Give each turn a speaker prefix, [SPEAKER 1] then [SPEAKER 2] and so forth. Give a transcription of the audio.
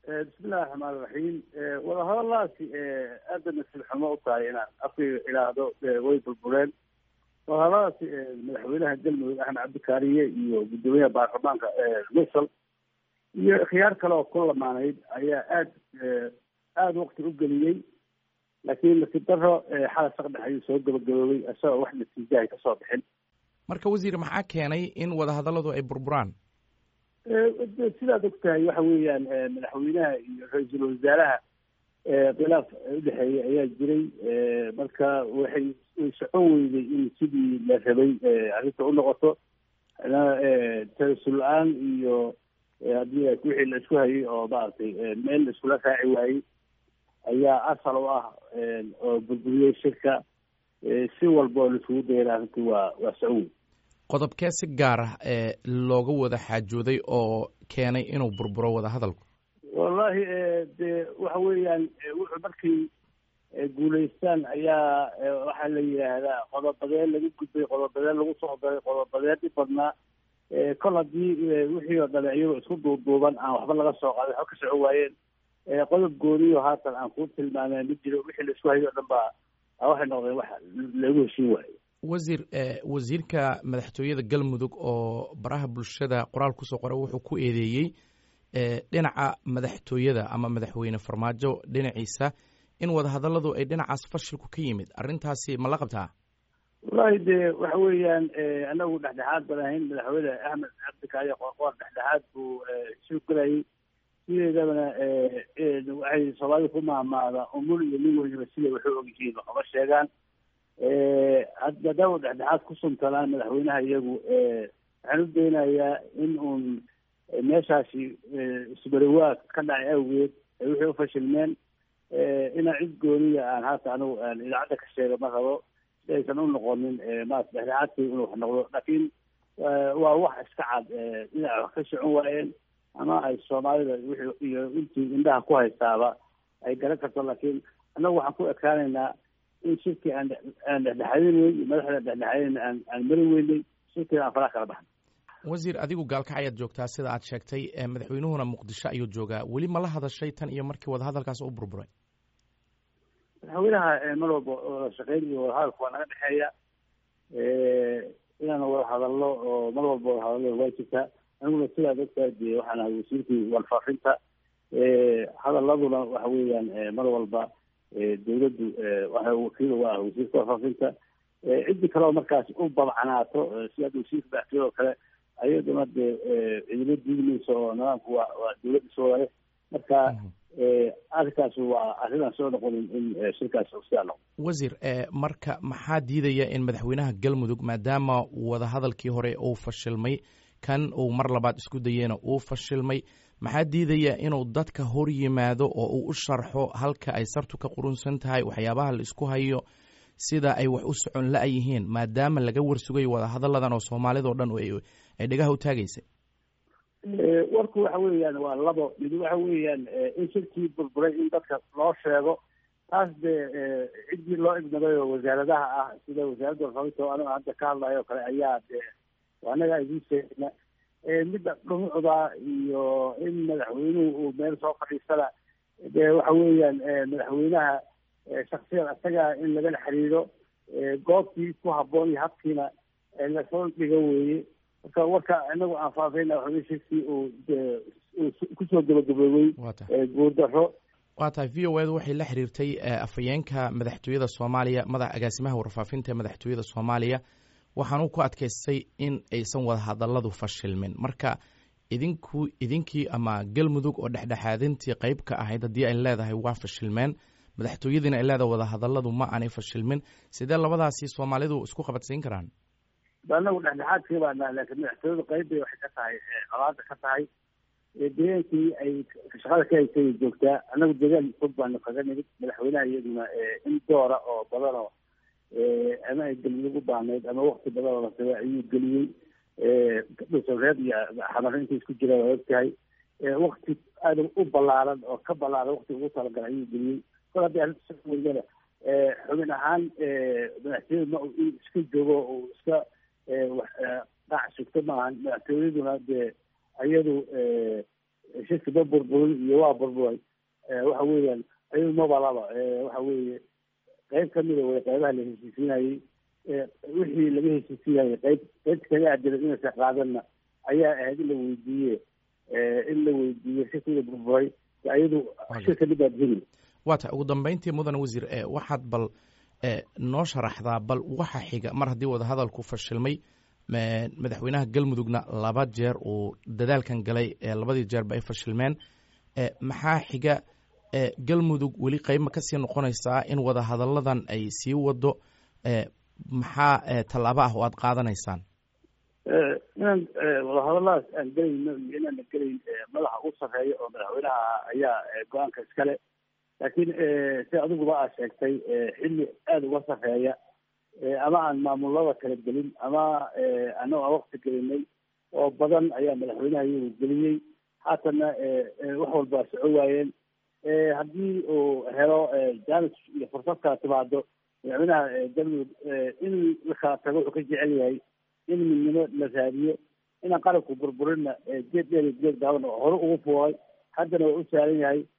[SPEAKER 1] bismillahi raxmaan iraxiim wadahadalaasi aada nasiib xumo u tahay inaan afkayga idhaahdo way burbureen wadahadaladaasi madaxweynaha galmudug axmed cabdikaariye iyo guddoomiyaha baarlamaanka misal iyo khiyaar kale oo ku lamaanayd ayaa aad aada wakti u geliyey laakiin nasiib daro xala saqdhex ayuu soo gabagaboobay isagoo wax natiijahay kasoo bixin
[SPEAKER 2] marka wasiir maxaa keenay in wadahadalladu ay burburaan
[SPEAKER 1] sidaad og tahay waxa weeyaan madaxweynaha iyo ra-iisul wasaaraha khilaaf udhexeeyay ayaa jiray marka waxay way socon weyday in sidii la rabay arrinta u noqoto tarasul la-aan iyo haddii wixii la isku hayay oo maaragtay meel la iskula raaci waayey ayaa asal u ah oo burburiyey shirka si walba oo laisugu dayana arrintii waa waa socon wey
[SPEAKER 2] qodobkee si gaar ah ee looga wada xaajooday oo keenay inuu burburo wada hadalku
[SPEAKER 1] wallahi de waxa weeyaan wuxuu markay guulaystaan ayaa waxaa la yidhaahdaa qodobadeen laga gudbay qodobadeen lagu soo daray qodobadeen dhib badnaa kol haddii wixii oo dhale iyagoo isku duuduuban aan waxba laga soo qaaday waxba ka soco waayeen qodob gooniyo haatan aan kuu tilmaameen ma jiro wixii la isku hayo o dhan baa waxay noqdeen wax lagu heshiin waayo
[SPEAKER 2] wasiir wasiirka madaxtooyada galmudug oo baraha bulshada qoraal kusoo qoray wuxuu ku eedeeyey dhinaca madaxtooyada ama madaxweyne farmaajo dhinaciisa in wadahadalladu ay dhinacaas fashilku ka yimid arrintaasi ma la qabtaa
[SPEAKER 1] wallahi de waxa weeyaan anagu dhexdhexaad baan ahayn madaxweyne axmed cabdikaari qoorqoor dhexdhexaad buu soo gelayay sideedabana waxay soomaalida ku maamaada umul iyo nin weliba siday waxu ogyihiin waxuma sheegaan maadaama dhexdhexaad ku suntanaan madaxweynaha iyagu waxaan u daynayaa in uun meeshaasi isbariwaag ka dhacay awgeed ay wixii ufashilmeen inaan cid gooniya aan haata anigu aan idaacadda ka sheega ma rabo si aysan u noqonin maarata dhexdhexaadkii inuu wax noqdo laakiin waa wax iska cad dhinac wax ka socon waayeen ama ay soomaalida wixii iyo intii indhaha ku haystaaba ay garan karto laakiin annagu waxaan ku ekaanaynaa in shirkii aan aan dhexdhexaadin weyn iyo madaxda dhexdhexaadin aan aan mari weynay shirkiina aan faraha kala baxnay
[SPEAKER 2] wasiir adigu gaalkac ayaad joogtaa sida aad sheegtay madaxweynuhuna muqdisho ayuu joogaa weli ma la hadashay tan iyo markii wadahadalkaas u burburay
[SPEAKER 1] madaxweynaha mar walba wada shaqeyn iyo wadahadalka waa naga dhexeeya inaan wada hadalno oo mar walba wada hadallo waa jirtaa aniguna sidaad ogtahay dee waxaan ahay wasiirkii walfaafinta hadaladuna waxa weeyaan mar walba dawladdu waxa wakiil uga ah wasiirka warfaafinta ciddi kaleoo markaas u babcanaato si hadda wasiirka madaxtooyada oo kale ayaduna dee cidina diidmayso oo nidaamku waa waa dawladda soo ware marka arrinkaas waa arrinaan soo noqonin in shirkaas sidaa noqdo
[SPEAKER 2] wasiir marka maxaa diidaya in madaxweynaha galmudug maadaama wadahadalkii hore uu fashilmay kan uu mar labaad isku dayeyna uu fashilmay maxaa diidaya inuu dadka hor yimaado oo uu u sharxo halka ay sartu ka qurunsan tahay waxyaabaha la isku hayo sida ay wax u socon la-yihiin maadaama laga warsugayo wadahadalladan oo soomaalidao dhan ay dhegaha u taagaysay
[SPEAKER 1] warku waxa weeyaan waa labo mid waxa weeyaan in shirkii burburay in dadka loo sheego taas dee ciddii loo ignaday oo wasaaradaha ah sida wasaaradda warfaafinta oo aniga hadda ka hadlayo o kale ayaa dee anaga idiin sheegna midda dhumucda iyo in madaxweynuhu uu meel soo fadhiisana dee waxa weeyaan madaxweynaha shaksiyan isaga in lagala xiriiro goobtii ku habboon iyo habkiina lasoo dhigo weeye marka warka inagu aan faafayna waxawey shirkii uu kusoo gabagaboobay guurdaro
[SPEAKER 2] waa tahay v o edu waxay la xiriirtay afhayeenka madaxtooyada soomaaliya madax agaasimaha warfaafinta madaxtooyada soomaaliya waxaanu ku adkaystay in aysan wada hadalladu fashilmin marka idinku idinkii ama galmudug oo dhexdhexaadintii qeyb ka ahayd haddii ay leedahay waa fashilmeen madaxtooyadiina ay leedahay wadahadalladu ma aanay fashilmin sidee labadaasi soomaalidu isku qabadsiin karaan
[SPEAKER 1] anagu dhexdhexaadkii baana laakiin madaxtooyadu qeyb bay waxay ka tahay qabaada ka tahay deegaankii ay shaqada ka haysay joogtaa anagu deegaan fog baanu kaga nimid madaxweynaha iyaduna in doora oo badan oo ama ay galmudug u baahnayd ama wakti badan oo lasaba ayuu geliyey dhusareed iyo xamaro intay isku jiraan waa ogtahay wakti aada u ballaaran oo ka ballaaran wakti ugu talagalay ayuu geliyey kol haddii arrinta weydana xubin ahaan madaxtooyada ma in iska joogo uu iska qaac sugto maahan madaxtooyaduna dee iyadu shirki ma burburin iyo waa burburay waxa weeyaan ayadu mabalaba waxa weeye qeyb kamida way qeybaha la heshiisiinayey wixii laga heshiisiinayay qeyb qeyb kaga adilan inaysa qaadanna ayaa ahayd in la weydiiye in la weydiiye shirkiga burburay ayadu shirka dhibaad heli
[SPEAKER 2] waa tahay ugu dambeyntii mudane wasiir waxaad bal noo sharaxdaa bal waxa xiga mar haddii wadahadalku fashilmay madaxweynaha galmudugna laba jeer uu dadaalkan galay labadii jeerba ay fashilmeen maxaa xiga galmudug weli qeybma kasii noqonaysaa in wadahadalladan ay sii wado maxaa tallaabo ah oo aada qaadanaysaan
[SPEAKER 1] inaan wadahadalladaas aan gelayno iyo inaana gelayn madaxa ugu sarreeya oo madaxweynaha ayaa go-aanka iskale laakiin si adiguba aad sheegtay xilli aada uga sarreeya ama aan maamulada kala gelin ama anago aan wakti gelinay oo badan ayaa madaxweynaha iyagu geliyey haatanna wax walba soco waayeen haddii uu helo jaanis iyo fursad kala timaado madaxweynaha galmudug in la kala tago wuxuu ka jecel yahay in midnimo la raadiyo inaan qarabku burburinna geed dheer iyo geed gaaban oo hore ugu fuulay haddana waa u saaran yahay